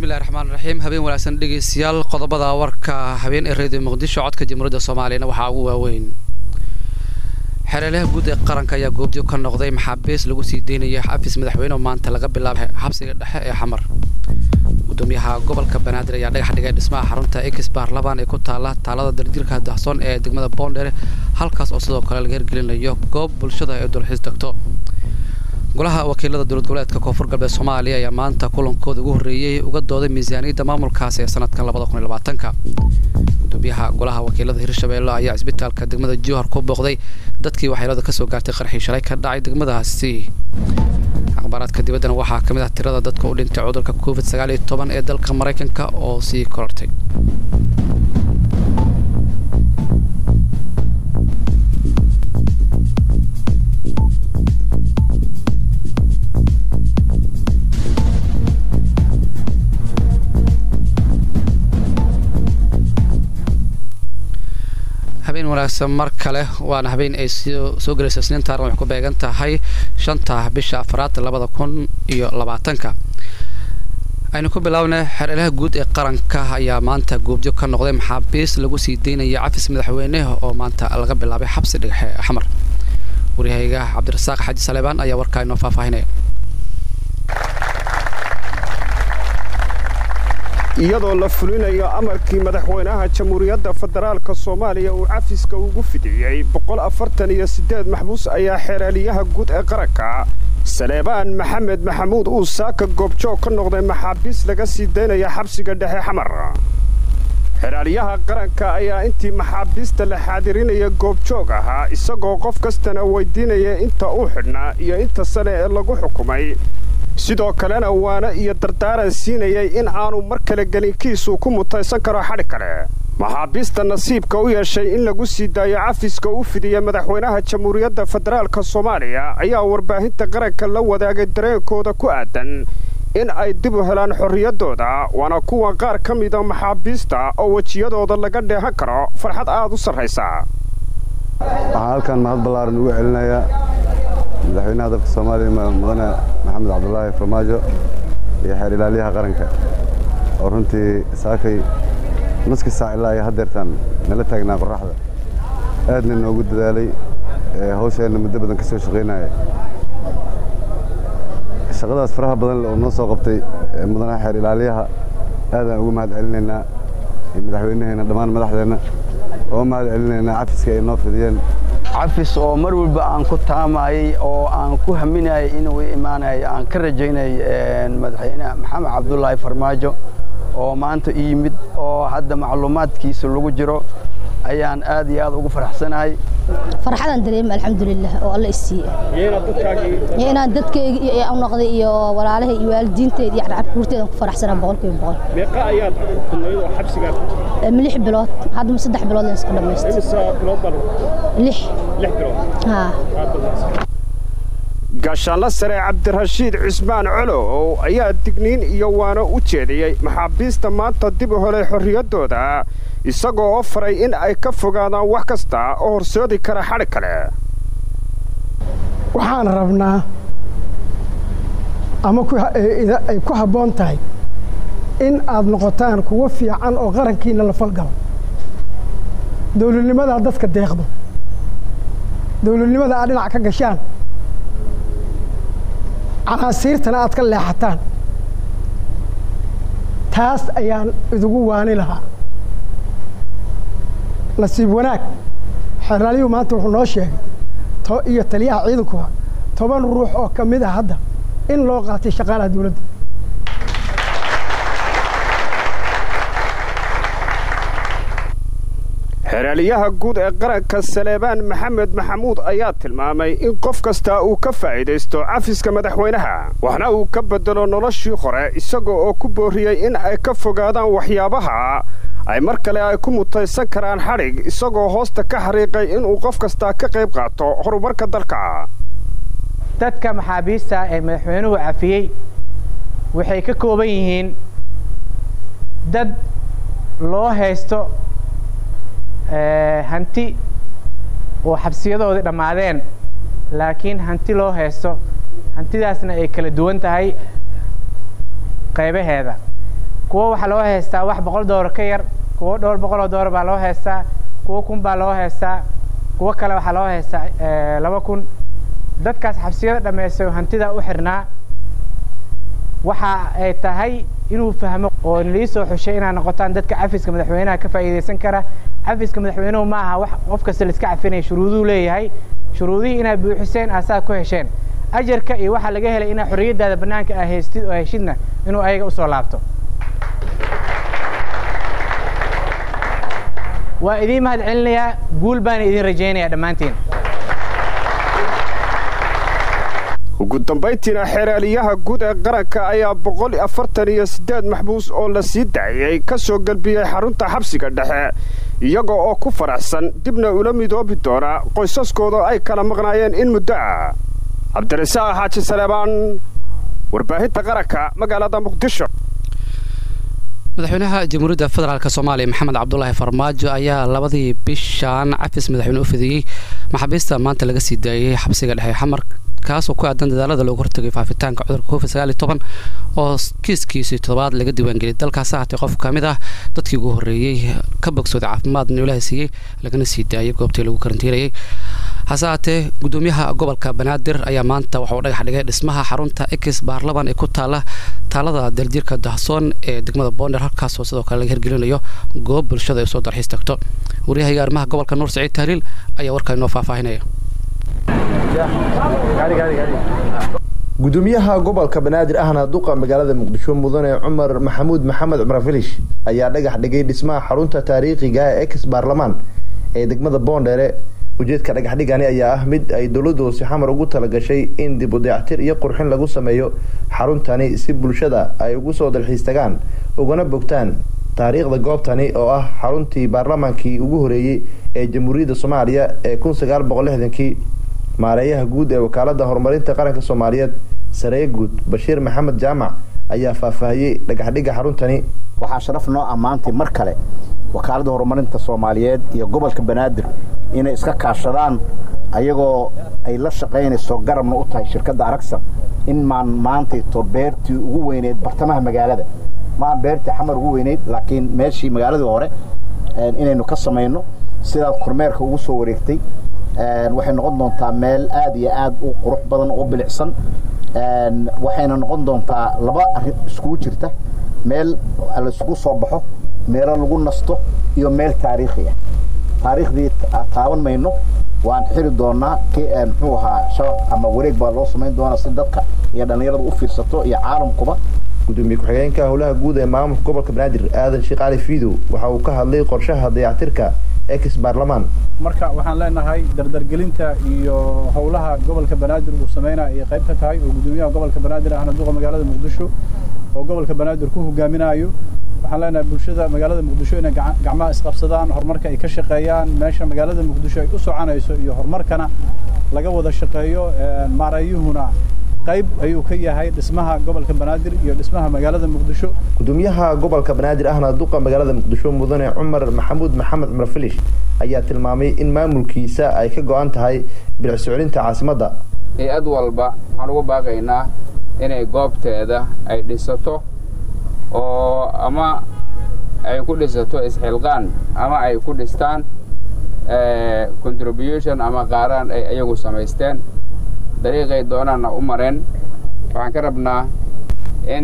bismillahi raxmaan raxiim habeen wanaagsan dhegeystayaal qodobada warka habeen ee reediyo muqdisho codka jamhuuriyadda soomaaliyana waxaa ugu waaweyn xereelaha guud ee qaranka ayaa goobjoog ka noqday maxaabiis lagu sii deynaya xafis madaxweyne maanta laga bilaabay xabsiga dhexe ee xamar gudoomiyaha gobolka banaadir ayaa dhagax dhigay dhismaha xarunta ex baarlamaan ee ku taala taalada daljirka dahsoon ee degmada boondheere halkaas oo sidoo kale laga hirgelinayo goob bulshada ay dulxiis degto golaha wakiilada dowlad goboleedka koonfur galbeed soomaaliya ayaa maanta kulankooda ugu horreeyey uga dooday miisaaniyadda maamulkaasi ee sanadkan labada kun iyo labaatanka gudoomiyaha golaha wakiilada hirshabeelle ayaa cisbitaalka degmada jowhar ku booqday dadkii waxyeelada kasoo gaartay qarxii shalay ka dhacay degmadaasi akhbaaraadka dibaddana waxaa ka mid ah tirada dadka u dhintay cudurka covid sagaal iyo toban ee dalka maraykanka oo sii korortay habeen wanaagsan mar kale waana habeen ay soo gelaysa isniin taarn waxay ku beegan tahay shanta bisha afraad labada kun iyo labaatanka aynu ku bilaabnay xereelaha guud ee qaranka ayaa maanta goobjoog ka noqday maxaabiis lagu sii deynaya cafis madaxweyne oo maanta laga bilaabay xabsi dhagaxe xamar waryahayga cabdirasaaq xaji saleebaan ayaa warkaa inoo faahfaahinaya iyadoo la fulinayo amarkii madaxweynaha jamhuuriyadda federaalka soomaaliya uu cafiska ugu fidiyey boqol afartan iyo siddeed maxbuus ayaa xeeraaliyaha guud ee qaranka saleebaan maxamed maxamuud uu saaka goobjoog ka noqday maxaabiis laga sii daynaya xabsiga dhexe xamar xeeraaliyaha qaranka ayaa intii maxaabiista la xaadirinaya goobjoog ahaa isagoo qof kastana weydiinaya inta u xidhnaa iyo inta sane ee lagu xukumay sidoo kalena waana iyo dardaaran siinayay in aanu mar kale gelinkiisu ku mutaysan karo xadhi kale maxaabiista nasiibka u yeeshay in lagu sii daayo cafiska u fidiya madaxweynaha jamhuuriyadda federaalka soomaaliya ayaa warbaahinta qaranka la wadaagay dareenkooda ku aadan in ay dib u helaan xorriyaddooda waana kuwa qaar ka mida maxaabiista oo wejiyadooda laga dheehan karo farxad aad u sarraysa waxaan halkan mahad ballaaran ugu celinayaa madaxweynaha dalka soomaaliya mudane maxamed cabdulaahi farmaajo iyo xeer ilaaliyaha qaranka oo runtii saakay nuska saac ilaa iyo haddeertaan nala taagnaa qorraxda aadna noogu dadaalay hawsheenna muddo badan ka soo shaqaynaya shaqadaas faraha badan oo noo soo qabtay mudanaha xeer ilaaliyaha aadaan ugu mahad celinaynaa iyo madaxweynaheenna dhammaan madaxdeenna oo mahad celinaynaa cafiska ay noo fidiyeen cafis oo mar walba aan ku taamayey oo aan ku haminayay inuu imaanayo aan ka rajaynay madaxweyne maxamed cabdulaahi farmaajo oo maanta i yimid oo hadda macluumaadkiisa lagu jiro ayaan aad iyo aad ugu faraxsanahay farxadaan dareema alxamdulilah oo alla isiiye inaan dadkeyga u noqday iyo walaalaha iyo waalidiinteeda iyo carruurteedan ku faraxsanaa boqolkiiba boqol meeqa ayaad kudnayd oo xabsigaa lix bilood haddama saddex bilood leen iska dhamaystay imisa bilood baa lix lix bilood haa gaashaanla sare cabdirashiid cismaan colow ayaa digniin iyo waano u jeediyey maxaabiista maanta dib u helay xorriyaddooda isagoo oo faray in ay ka fogaadaan wax kasta oo horsoodi kara xadhi kale waxaan rabnaa ama ay ku habboon tahay in aad noqotaan kuwo fiican oo qarankiinna la falgalo dawladnimadaa dadka deeqdo dawladnimada aad dhinac ka gashaan canaasiirtana aad ka leexataan taas ayaan idugu waani lahaa nasiib wanaag xeeraalyuhu maanta wuxuu noo sheegay iyo taliyaha ciidankuha toban ruux oo ka mid a hadda in loo qaatay shaqaalaha dawladda xeeraaliyaha guud ee qaranka saleebaan maxamed maxamuud ayaa tilmaamay in qof kasta uu ka faa'iidaysto cafiska madaxweynaha waxna uu ka beddelo noloshii hore isagoo oo ku boorriyey in ay ka fogaadaan waxyaabaha ay mar kale ay ku mutaysan karaan xadhig isagoo hoosta ka xariiqay inuu qof kastaa ka qayb qaato horumarka dalka dadka maxaabiista ee madaxweynuhu cafiyey waxay ka kooban yihiin dad loo haysto hanti oo xabsiyadoodii dhammaadeen laakiin hanti loo haysto hantidaasna ay kala duwan tahay qaybaheeda kuwo waxaa loo haystaa wax boqol doolar ka yar kuwo dhowr boqol oo doolar baa loo haystaa kuwo kun baa loo haystaa kuwo kale waxaa loo haystaa laba kun dadkaas xabsiyada dhammaystay oo hantida u xirnaa waxa ay tahay inuu fahmo oo nalii soo xushay inaad noqotaan dadka cafiska madaxweynaha ka faa'iidaysan kara cafiska madaxweynuhu ma aha wax qof kasta la iska cafinaya shuruuduu leeyahay shuruudihii inaad buuxiseen aasaa ku hesheen ajarka iyo waxaa laga helay inaad xorriyaddaada bannaanka aa haystid oo heshidna inuu ayaga usoo laabto waa idiin mahad celinayaa guul baana idiin rajaynayaa dhammaantiin ugu dambayntiina xeeraaliyaha guud ee qaranka ayaa boqol afartan iyo siddeed maxbuus oo la sii daayey ka soo gelbiyey xarunta xabsiga dhexe iyagoo oo ku faraxsan dibna ula midoobi doona qoysaskooda ay kala maqnaayeen in muddo ah cabdirasaaq xaaji saleebaan warbaahinta qaranka magaalada muqdisho madaxweynaha jamhuuriyadda federaalk soomaaliya maxamed cabdulaahi farmaajo ayaa labadii bishaan cafis madaxweyne u fidiyey maxaabiista maanta laga sii daayey xabsiga dhexe xamar kaasoo ku aadan dadaalada loogu hortagay faafitaanka cudurka covid sagaal iyo toban oo kiiskiisii toddobaad laga diiwaangeliyay dalkaas ahaatee qof ka mid ah dadkii ugu horreeyey ka bogsooday caafimaadna ilaaha siiyey lagana sii daayay goobtii lagu karantiinayay hase haatee gudoomiyaha gobolka banaadir ayaa maanta waxauu dhagax dhigay dhismaha xarunta ex baarlaman ee ku taala taalada daljirka dahsoon ee degmada boonder halkaasoo sidoo kale laga hirgelinayo goob bulshada ay soo darxiis tagto waryahayga arrimaha gobolka nuur saciid tahliil ayaa warkaa inoo faahfaahinaya gudoomiyaha gobolka banaadir ahna duqa magaalada muqdisho mudane cumar maxamuud maxamed cumar filish ayaa dhagax dhigay dhismaha xarunta taariikhiga ee ex baarlamaan ee degmada boondheere ujeedka dhagaxdhigani ayaa ah mid ay dowladda hoose xamar ugu talagashay in dib u dayactir iyo qurxin lagu sameeyo xaruntani si bulshada ay ugu soo dalxiis tagaan ugana bogtaan taariikhda goobtani oo ah xaruntii baarlamaankii ugu horeeyey ee jamhuuriyadda soomaaliya ee kun sagaal boqol lixdankii maareeyaha guud ee wakaalada horumarinta qaranka soomaaliyeed saree guud bashiir maxamed jaamac ayaa faahfaahiyey dhagaxdhigga xaruntani waxaa sharaf noo ammaantay mar kale wakaaladda horumarinta soomaaliyeed iyo gobolka banaadir inay iska kaashadaan ayagoo ay la shaqaynayso garabna u tahay shirkadda aragsan in maan maantayto beertii ugu weyneyd bartamaha magaalada maan beertii xamar ugu weyneyd laakiin meeshii magaaladii hore inaynu ka samayno sidaad kormeerka ugu soo wareegtay waxay noqon doontaa meel aad iyo aad u qurux badan oo bilicsan waxayna noqon doontaa laba arrin iskugu jirta meel laisugu soo baxo meelo lagu nasto iyo meel taariikhi ah taariikhdii taaban mayno waan xiri doonaa muxuu ahaa shabaq ama wareeg baa loo samayn doonaa si dadka iyo dhallinyarada u fiirsato iyo caalamkuba gudoomiye ku-xigeenka howlaha guud ee maamulka gobolka banaadir aadan sheekh cali fiidow waxa uu ka hadlay qorshaha dayactirka ex baarlamaan marka waxaan leenahay dardargelinta iyo howlaha gobolka banaadir uu sameynaya ay qayb ka tahay oo gudoomiyaha gobolka banaadir ahna duqa magaalada muqdisho oo gobolka banaadir ku hogaaminayo waxaan leenahay bulshada magaalada muqdisho inay gacmaha isqabsadaan horumarka ay ka shaqeeyaan meesha magaalada muqdisho ay u soconayso iyo horumarkana laga wada shaqeeyo maareeyuhuna qayb ayuu ka yahay dhismaha gobolka banaadir iyo dhismaha magaalada muqdisho gudoomiyaha gobolka banaadir ahna duqa magaalada muqdisho mudane cumar maxamuud maxamed cumar filish ayaa tilmaamay in maamulkiisa ay ka go-an tahay bilic soclinta caasimadda hay-ad walba waxaan ugu baaqaynaa inay goobteeda ay dhisato oo ama ay ku dhisato isxilqaan ama ay ku dhistaan contribution ama qaaraan ay ayagu samaysteen dariiqay doonaanna u mareen waxaan ka rabnaa in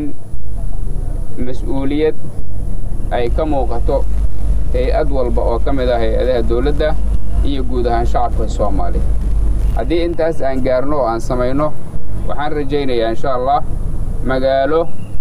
mas-uuliyad ay ka muuqato hay-ad walba oo ka mid ah hay-adaha dawladda iyo guud ahaan shacabka soomaaliya haddii intaas aan gaarno oo aan samayno waxaan rajaynayaa insha allah magaalo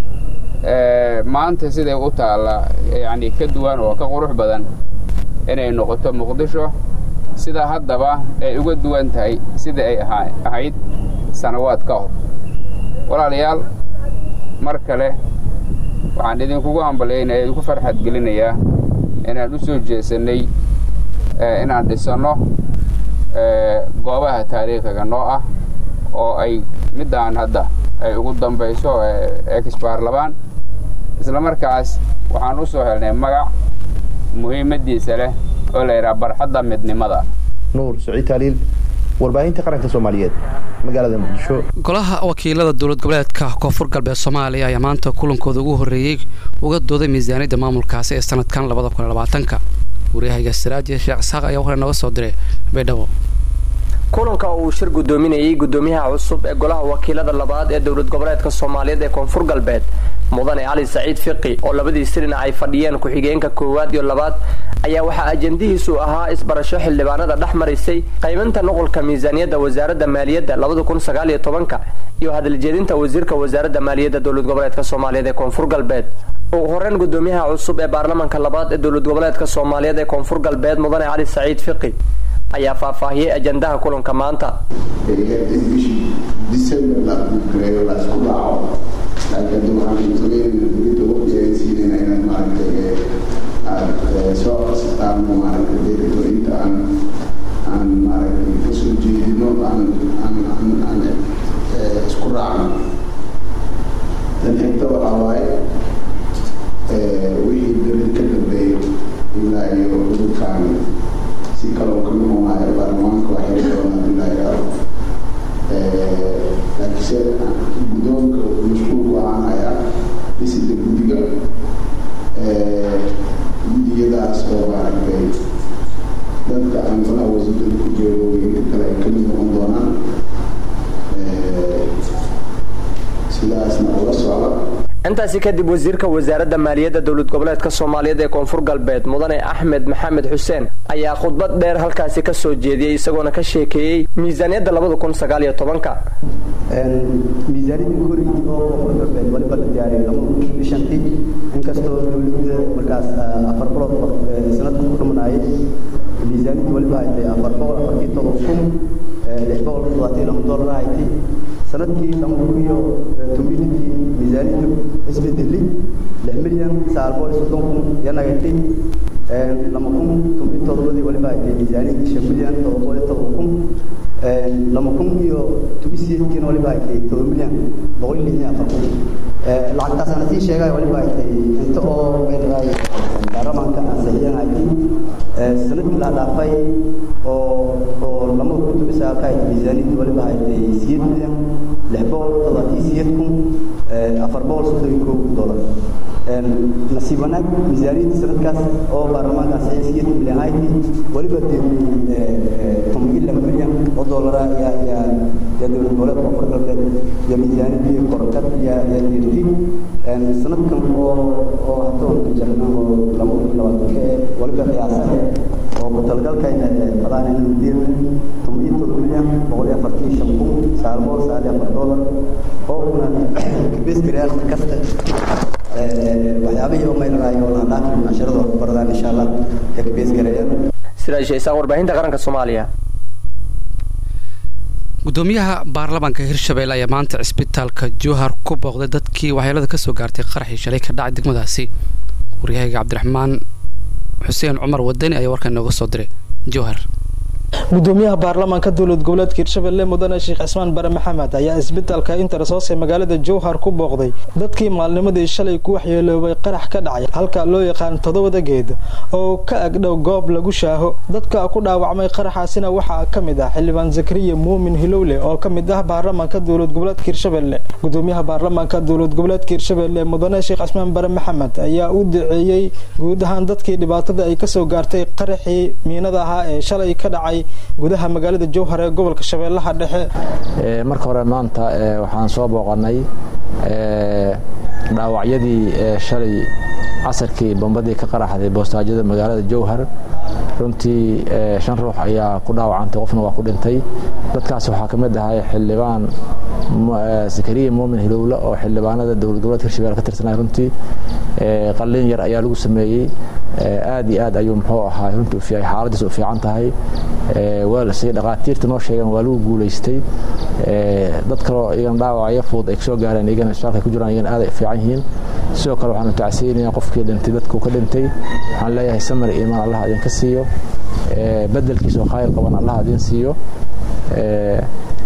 maanta siday u taalla yacni ka duwan oo ka qurux badan inay noqoto muqdisho sida haddaba ay uga duwan tahay sidai ay ahayd sanawaad ka hor walaalayaal mar kale waxaan idinkugu hambalyaynaya idinku farxad gelinayaa inaan u soo jeesannay inaan dhisanno goobaha taariikhiga noo ah oo ay middaan hadda ay ugu dambayso ex baarlamaan isla markaas waxaan u soo helnay magac muhiimaddiisa leh oo la yidhaha barxadda midnimada nuur saciid taaliil warbaahinta qaranka soomaaliyeed magaalada muqdisho golaha wakiilada dowlad goboleedka koonfur galbeed soomaaliya ayaa maanta kulankooda ugu horreeyey uga dooday miisaaniyadda maamulkaasi ee sanadkan labada kun labaatanka waryahayga siraaji sheekh isxaaq ayaa hore nooga soo diray baydhabo kulanka uu shir gudoominayay gudoomiyaha cusub ee golaha wakiilada labaad ee dowlad goboleedka soomaaliyeed ee koonfur galbeed mudane cali saciid fiqi oo labadii sirina ay fadhiyeen ku-xigeenka koowaad iyo labaad ayaa waxaa ajendihiisu ahaa isbarasho xildhibaanada dhex marisay qaybinta nuqulka miisaaniyadda wasaaradda maaliyadda labada kun sagaal iyo tobanka iyo hadaljeedinta wasiirka wasaaradda maaliyadda dowlad goboleedka soomaaliyeed ee koonfur galbeed ugu horeyn gudoomiyaha cusub ee baarlamaanka labaad ee dowlad goboleedka soomaaliyeed ee koonfur galbeed mudane cali saciid fiqi ayaa faahfaahiyey ajandaha kulanka maanta soo codsataan maaragtay deegadointa aan aan maaragtay kasoo jeedino aan aan aan aan isku raacno tan xigta waxaa waaye wixii beri ka dambeeyo ilaa iyo cudurkaan si kaloo ka noqonayo baarlamaanka waxay doonaa ilaa iyo laakiinse guddoonka mashquulku ahaanaya dhisida guddiga gudiyadaas oo maaragtay dadka aan golaha wasiirada ku jeedo inta kale ay kamid noqon doonaan sidaasna ula socda intaasi kadib wasiirka wasaaradda maaliyadda dowlad goboleedka soomaaliyeed ee koonfur galbeed mudane axmed maxamed xuseen ayaa khudbad dheer halkaasi ka soo jeediyey isagoona ka sheekeeyey miisaaniyadda labada kun sagaal iyo tobanka miisaaniyadda korigii oo koonfur galbeed waliba la diyaariyay lama kun iyo shantii inkastoo dowladda markaas afar bilood sanadka ku dhamanaayay miisaaniyadda waliba haytay afar boqol afartii todoba kun lix boqol toddobaatan lama doolar haytay sanadkii lama kun iyo tobantii miisaaniyadda isbedeli lix milyan sagaal boqol iyo soddon kun yanagaytay lama kun toban todobadii waliba haytay miisaaniyadda shan milyan todoba boqol iyo todoba kun lama kun iyo toban sideedkiina waliba haytay todoba milyan boqol iyo lixdan afar kun lacagtaasana sii sheegay waliba haytay inta oo meelay baarlamaanka ansixiyeen haytay sanadkii la dhaafay oo oo lama kun toban sagaalka haytay miisaaniyadda waliba haytay sideed milyan lix boqol toddobaatan sideed kun afar boqol soddon iyo kow dolar nasiib wanaag miisaaniyadda sanadkaas oo baarlamaanka ansixiyay sideed milyan haytay waliba toban iyo laba milyan oo doolara yaa yaa yaa dowlad goboleedka koonfur galbeed iyo miisaaniyadii korkad yaa yaa deertay sanadkan oo oo hatoonka jarna oo laba kun labaatanka ee waliba qiyaasane oo ku talgalkayna fadaan inuu deerna toban iyo todoba milyan boqol iyo afartan iyo shan kun sagaal boqol sagaal iyo afar doolar oo una kabeeskariyaan kasta waxyaabihii oo maylarayo oo lahandhaafin casharadooda ku baradaan insha allah ee kabeeskarayaan siraaj sheysaan warbaahinta qaranka soomaaliya gudoomiyaha baarlamaanka hirshabelle ayaa maanta cisbitaalka jowhar ku booqday dadkii waxyeelada ka soo gaartay qaraxii shalay ka dhacay degmadaasi waryahayga cabdiraxmaan xuseen cumar wadani ayaa warkan inooga soo diray jowhar gudoomiyaha baarlamaanka dowlad goboleedka hirshabelle mudane sheekh cismaan bare maxamed ayaa isbitaalka intersos ee magaalada jowhar ku booqday dadkii maalnimadii shalay ku waxyeeloobay qarax ka dhacay halka loo yaqaan toddobada geed oo ka agdhow goob lagu shaaho dadka ku dhaawacmay qaraxaasina waxaa ka mid ah xildhibaan zakariya muumin hilowle oo ka mid ah baarlamaanka dowlad goboleedka hirshabelle gudoomiyaha baarlamaanka dowlad goboleedka hirshabelle mudane sheekh cismaan bare maxamed ayaa u duceeyey guud ahaan dadkii dhibaatada ay kasoo gaartay qaraxii miinada ahaa ee shalay ka dhacay gudaha magaalada jowhar ee gobolka shabeellaha dhexe marka hore maanta waxaan soo booqanay dhaawacyadii shalay casarkii bombadii ka qaraxday boostaajyada magaalada jowhar runtii shan ruux ayaa ku dhaawacantay qofna waa ku dhintay dadkaas waxaa ka mid ahay xildhibaan zakariya muumin hilowle oo xildhibaanada dowlad goboleedka hirshabelle ka tirsanay runtii qalliin yar ayaa lagu sameeyey aad iyo aad ayuu muxuu ahaa runtii xaaladiis u fiican tahay si dhaqaatiirta noo sheegeen waa lagu guulaystay dad kaloo iyagan dhaawacyo fudud ay kasoo gaareen iyagana isbitaalka ay ku jiraan iyagana aad ay u fiican yihiin sidoo kale waxaanu tacsiinayaa qofkii dhintay dadkuu ka dhintay waxaan leeyahay samar iyo imaan allah idinka siiyo bedelkiisa oo khayr qaban allah idin siiyo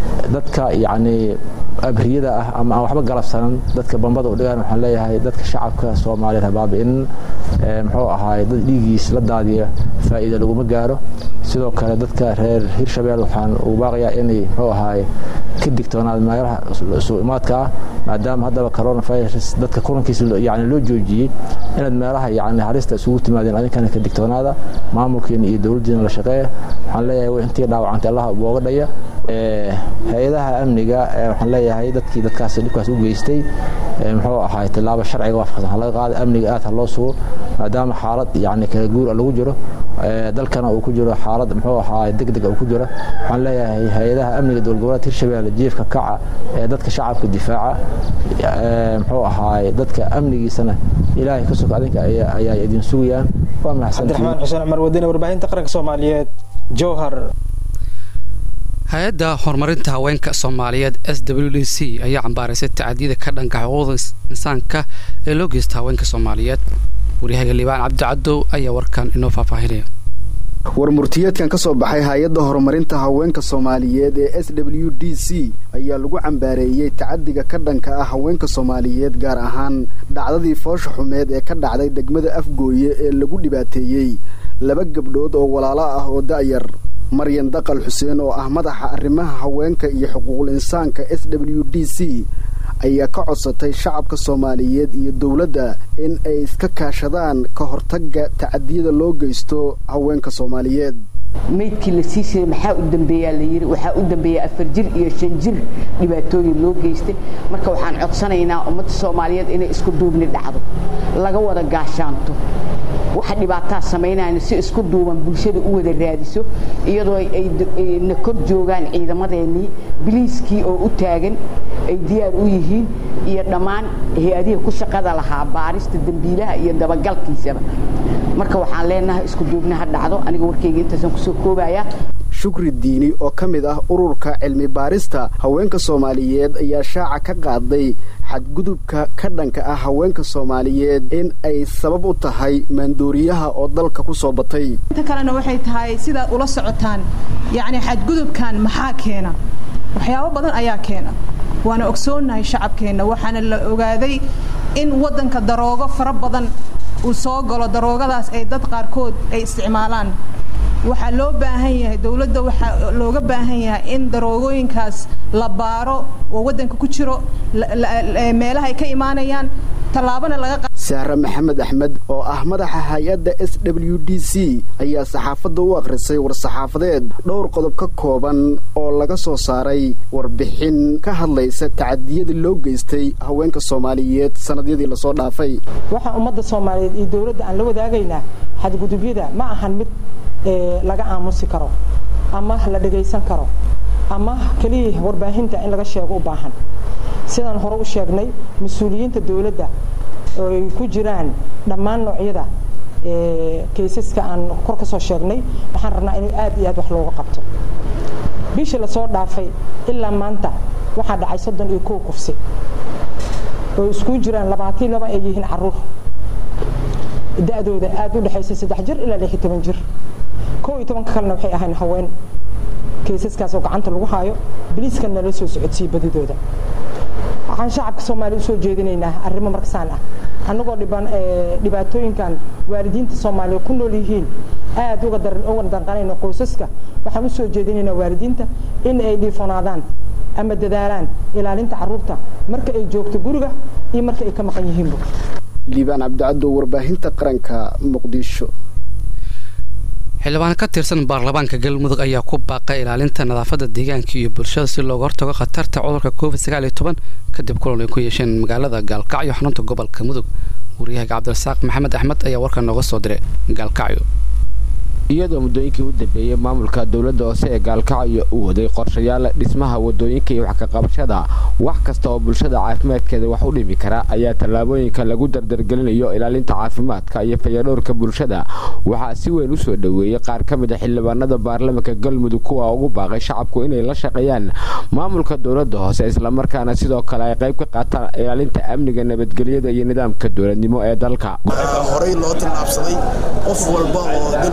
dadka yacni abriyada ah ama aan waxba galabsanan dadka bambada u dhigaan waxaan leeyahay dadka shacabka soomaaliyeed habaabi'in muxuu ahaay dad dhiigiis la daadiya faa'iida laguma gaaro sidoo kale dadka reer hirshabeel waxaan ugu baaqayaa inay muxuu ahaay ka digtoonaad meelaha suu imaadka ah maadaama haddaba coronavirus dadka kulankiisa yani loo joojiyey inaad meelaha yani halista isugu timaadeen adinkana ka digtoonaada maamulkiina iyo dowladdiina la shaqeeya waxaan leeyahay intii dhaawacantay allaha booga dhaya hay-adaha amniga waxaan leeyahay dadkii dadkaas dhibkaas u geystay muxuu ahaay tilaabo sharciga waafaqsan ha laga qaada amniga aad ha loo sugo maadaama xaalad yani kala guur lagu jiro dalkana uu ku jiro xaalad muxuu ahaay deg deg uu ku jiro waxaan leeyahay hay-adaha amniga dowlad goboleedka hirshabelle jiifka kaca ee dadka shacabka difaaca muxuu ahaay dadka amnigiisana ilaahay ka soka adinka ayaa idin sugayaan waa cabdiraxmaan xuseen cumar wadine warbaahinta qaranka soomaaliyeed jowhar hay-adda horumarinta haweenka soomaaliyeed s w d c ayaa cambaaraysay tacadiyada ka dhanka xuquuqda insaanka ee loo geysta haweenka soomaaliyeed waryahaga liibaan cabdicadow ayaa warkan inoo faahfaahinaya warmurtiyeedkan ka soo baxay hay-adda horumarinta haweenka soomaaliyeed ee s w d c ayaa lagu cambaareeyey tacadiga ka dhanka ah haweenka soomaaliyeed gaar ahaan dhacdadii foosha xumeed ee ka dhacday degmada afgooye ee lagu dhibaateeyey laba gabdhood oo walaalo ah oo da'yar maryan daqal xuseen oo ah madaxa arrimaha haweenka iyo xuquuqul insaanka s w d c ayaa ka codsatay shacabka soomaaliyeed iyo dowladda in ay iska kaashadaan ka hortagga tacadiyada loo geysto haweenka soomaaliyeed maydkii la sii siiyey maxaa u dambeeyaa la yidhi waxaa u dambeeya afar jir iyo shan jir dhibaatooyin loo geystay marka waxaan codsanaynaa ummadda soomaaliyeed inay isku duubni dhacdo laga wada gaashaanto waxa dhibaataa samaynayna si isku duuban bulshada u wada raadiso iyadoo ay na kor joogaan ciidamadeennii biliiskii oo u taagan ay diyaar u yihiin iyo dhammaan hay-adihii ku shaqada lahaa baarista dembiilaha iyo dabagalkiisaba marka waxaan leenahay isku duubni ha dhacdo aniga warkayga intaasaan kusoo koobayaa shukri diini oo ka mid ah ururka cilmi baarista haweenka soomaaliyeed ayaa shaaca ka qaaday xadgudubka ka dhanka ah haweenka soomaaliyeed in ay sabab u tahay maandooriyaha oo dalka ku soo batay inta kalena waxay tahay sidaad ula socotaan yacni xadgudubkan maxaa keena waxyaabo badan ayaa keena waana ogsoonnahay shacabkeenna waxaana la ogaaday in waddanka daroogo fara badan uu soo galo daroogadaas ay dad qaarkood ay isticmaalaan waxaa loo baahan yahay dowladda waxaa looga baahan yahay in daroogooyinkaas la baaro oo waddanka ku jiro meelaha ay ka imaanayaan tallaabana laga sahre maxamed axmed oo ah madaxa hay-adda s w d c ayaa saxaafadda u akhrisay war-saxaafadeed dhowr qodob ka kooban oo laga soo saaray warbixin ka hadlaysa tacadiyada loo geystay haweenka soomaaliyeed sannadyadii lasoo dhaafay waxaa ummadda soomaaliyeed iyo dowladda aan la wadaagaynaa xadgudubyada ma ahan mid laga aamusi karo ama la dhagaysan karo ama keliya warbaahinta in laga sheego u baahan sidaan hore u sheegnay mas-uuliyiinta dowladda oo ay ku jiraan dhammaan noocyada kaysaska aan kor ka soo sheegnay waxaan rabnaa in aad iyo aad wax looga qabto bishii lasoo dhaafay ilaa maanta waxaa dhacay soddon iyo kow kufsi oo isku jiraan labaatan laba ay yihiin caruur da-dooda aad u dhexaysa saddex jir ilaa lix iyo toban jir kow iyo tobanka kalena waxay ahayn haween kaysaskaas oo gacanta lagu haayo biliiskan nala soo socodsiiye badidooda waxaan shacabka soomaaliya usoo jeedinaynaa arrimo markasaan ah annagoo dhibaatooyinkan waalidiinta soomaaliya ku nool yihiin aad uga danqanayno qoysaska waxaan usoo jeedinaynaa waalidiinta in ay dhiifonaadaan ama dadaalaan ilaalinta caruurta marka ay joogto guriga iyo marka ay ka maqan yihiinba liibaan cabdicaddow warbaahinta qaranka muqdisho xildhibaan ka tirsan baarlamaanka galmudug ayaa ku baaqay ilaalinta nadaafadda deegaanka iyo bulshada si looga hortago khatarta cudurka covid sagaal iyo toban kadib kulan ay ku yeesheen magaalada gaalkacyo xarunta gobolka mudug wariyahaga cabdirasaaq maxamed axmed ayaa warkan nooga soo diray gaalkacyo iyadoo muddooyinkii u dambeeyey maamulka dowladda hoose ee gaalkacyo uu waday qorshayaal dhismaha wadooyinka iyo wax ka qabashada wax kasta oo bulshada caafimaadkeeda wax u dhimi kara ayaa tallaabooyinka lagu dardargelinayo ilaalinta caafimaadka iyo fayadhowrka bulshada waxaa si weyn u soo dhoweeyey qaar ka mid a xildhibaanada baarlamaanka galmudug kuwa ugu baaqay shacabku inay la shaqeeyaan maamulka dowladda hoose islamarkaana sidoo kale ay qayb ka qaataan ilaalinta amniga nabadgelyada iyo nidaamka dowladnimo ee dalka horey loo tallaabsaday qof walba oo dal iyo dibad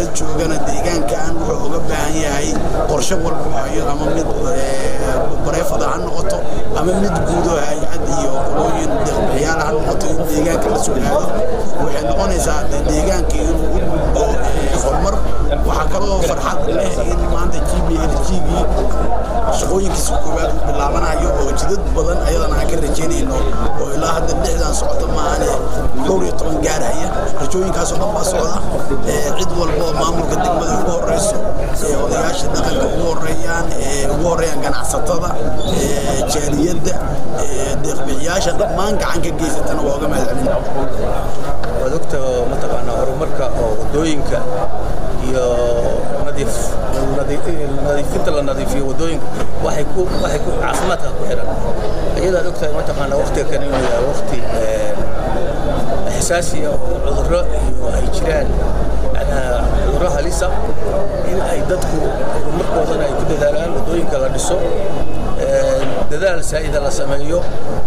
joogana deegaankan wuxuu uga baahan yahay qorshe walba hayo ama mid bareefada ha noqoto ama mid guudo hay-ad iyo qolooyin deeqbixiyaal ha noqoto in deegaanka la soo aado waxay noqonaysaa deegaanka inuu u gudbo horumar waxaa kaloo farxad leh in maanta g b l g-gii shaqooyinkiisa koowaad uu bilaabanayo oo jidad badan ayadana aan ka rajaynayno oo ilaa hadda lixdan socota maahane dhowr iyo toban gaarhaya rajooyinkaasoo dhan baa socda cid walba oo maamulka degmada ugu horeyso odayaasha dhaqanka ugu horeeyaan ugu horeeyaan ganacsatada jaaliyadda deeqbixiyaasha dhammaan gacan ka geysatana waa uga mahadcelin waad ogta mataqaanaa horumarka oo wadooyinka iyo nadiif nadiifinta la nadiifiyo wadooyinka waxay ku waxay ku caafimaadka ku xiran iyadaad ogtahay mataqaanaa waqtiga kan inuu yahay waqti xasaasi ah oo cudurro iyo ay jiraan macnaha cudurro halisa in ay dadku horumarkoodana ay ku dadaalaan wadooyinka la dhiso dadaal saa'ida la sameeyo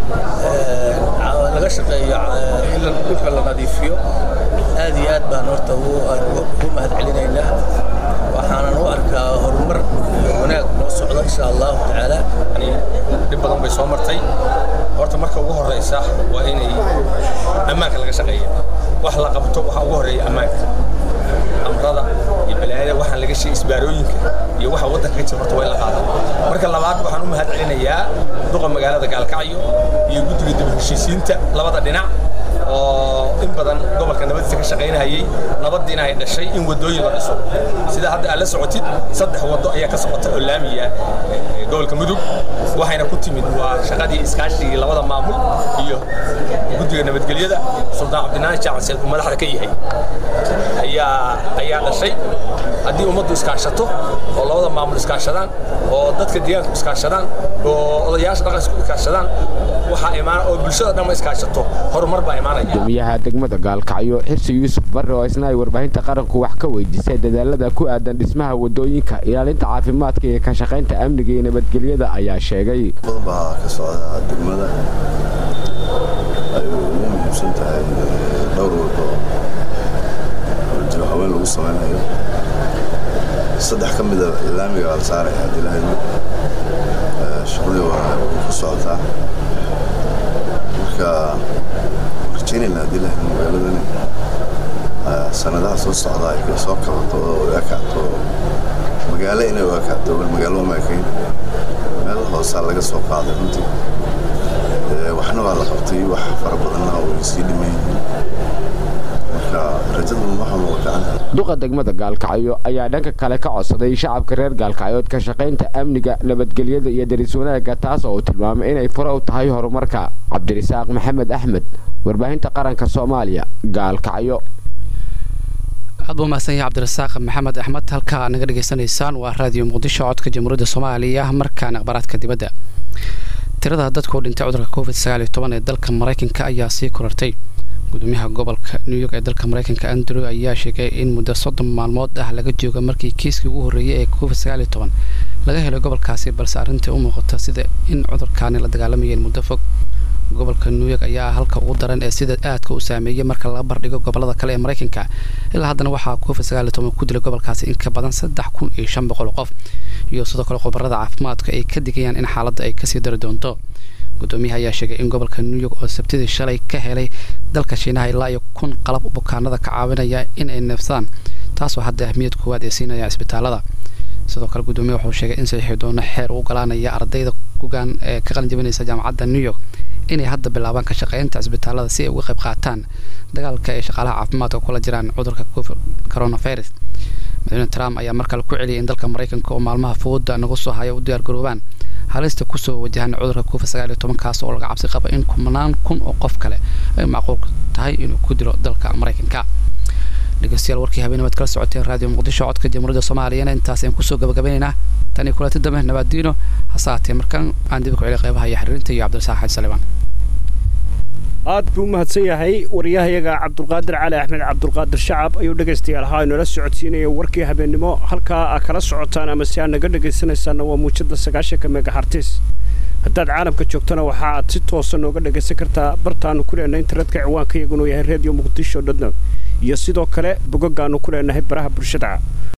laga shaqeeyo in dhulka la nadiifiyo aad iyo aad baan horta ugu mahadcelinaynaa waxaanan u arkaa horumar iyo wanaag noo socdo insha allahu tacaala dhib badan bay soo martay horta marka ugu horeysa waa inay ammaanka laga shaqeeya wax la qabto waxaa ugu horeeya ammaanka amrada iyo balaayada waxaan laga sheegay isbaarooyinka iyo waxa waddanka ka jira horta waa in la qaadaa marka labaad waxaan u mahad celinayaa duqa magaalada gaalkacyo iyo guddiga dib heshiisiinta labada dhinac oo in badan gobolka nabadiisa ka shaqaynayay nabadiina ay dhashay in wadooyin la dhiso sida hadda aad la socotid saddex wado ayaa ka socota oo laamiya gobolka mudug waxayna ku timid waa shaqadii iskaashigii labada maamul iyo guddiga nabadgelyada suldaan cabdinaan jaacan seed uu madaxda ka yahay ayaa ayaa dhashay haddii ummaddu iskaashato oo labada maamul iskaashadaan oo dadka deegaanku iskaashadaan oo odayaasha dhaqanka iskaashadaan waxaa imaan oo bulshada dhan iskaashato horumar baa imaanaya gudoomiyaha degmada gaalkacyo xirsi yuusuf barre oo isna ay warbaahinta qaranku wax ka weydiisay dadaalada ku aadan dhismaha wadooyinka ilaalinta caafimaadka iyo ka shaqaynta amniga iyo nabadgelyada ayaa sheegay badan baa ka socda degmada ay ugu muhiimsan tahay dhowr wado jiro haween lagu samaynayo saddex ka mida laamiga waa la saaraya haddii lahaymo shaqadii waa ku socotaa marka rajaynayna haddii lahaymo magaaladani sanadaha soo socda ay soo kabato oo ekaato magaalo inay u ekaato bal magaalo uma ekayn meel hoosaa laga soo qaaday runtii waxna waa la qabtay wax fara badanna way sii dhiman yihiin marka rajadu waxa muuqataan duqa degmada gaalkacyo ayaa dhanka kale ka codsaday shacabka reer gaalkacyood ka shaqaynta amniga nabadgelyada iyo daris wanaagga taas oo uu tilmaamay inay fure u tahay horumarka cabdirisaaq maxamed axmed warbaahinta qaranka soomaaliya gaalkacyo aad buu mahadsan yahay cabdirasaaq maxamed axmed halkaa naga dhegaysanaysaan waa raadiyo muqdisho codka jamhuuriyadda soomaaliya markaan akhbaaraadka dibadda tirada dadku dhintay cudurka covid sagaal iyo toban ee dalka maraykanka ayaa sii korartay gudoomiyaha gobolka new york ee dalka maraykanka andrew ayaa sheegay in muddo soddon maalmood ah laga jooga markii kiiskii ugu horreeyay ee covid sagaal iyo toban laga helay gobolkaasi balse arrintai u muuqata sida in cudurkaani la dagaalamayeen muddo fog gobolka new york ayaa halka ugu daran ee sida aadka u saameeyay marka laga bardhigo gobolada kale ee maraykanka ilaa haddana waxaa covid sagaal iyo toban ku dilay gobolkaasi in ka badan saddex kun iyo shan boqol qof iyo sidoo kale khubarada caafimaadka ay ka digayaan in xaaladda ay kasii dari doonto gudoomiyaha ayaa sheegay in gobolka new york oo sabtidii shalay ka helay dalka shiinaha ilaa iyo kun qalab bukaanada ka caawinaya in ay neefsadaan taasoo hadda ahmiyad koowaad ay siinayaan isbitaalada sidoo kale gudoomiyaha wuxuu sheegay in saxiixi doono xeer u ogolaanaya ardayda gugaan ee ka qalin jabinaysa jaamacadda new york inay hadda bilaabaan ka shaqeynta isbitaalada si ay uga qayb qaataan dagaalka ay shaqaalaha caafimaadka kula jiraan cudurka coronavirus madaxweyne trump ayaa mar kale ku celiyay in dalka maraykanka oo maalmaha fooda nagu soo haya u diyaargaroobaan halista kusoo wajahan cudurka covid sagaal iyo tobankaas oo laga cabsi qaba in kumanaan kun oo qof kale ay macquul tahay inuu ku dilo dalka maraykanka dhegeystayaal warkii habeenimad kala socoteen raadiyo muqdisho codka jamhuuriyadda soomaaliyana intaas ayaan kusoo gabagabaynaynaa tan iyo kulanti dambe nabaadiino hase haatee markaan aan dib ku celiy qeybaha iyo xiriirinta iyo cabdirasaaq xaaji salibaan aad buu u mahadsan yahay wariyahayaga cabdulqaadir cali axmed cabdulqaadir shacab ayuu dhegaystayaal ahaa inoola socodsiinaya warkii habeennimo halkaa aa kala socotaan ama si aad naga dhegaysanaysaanna waa muujada sagaashanka megahartis haddaad caalamka joogtana waxa aad si toosa nooga dhegaysan kartaa bartaanu ku leenna internetka ciwaanka iyagunu yahay radio muqdisho dotnet iyo sidoo kale bogagaannu ku leenahay baraha bulshada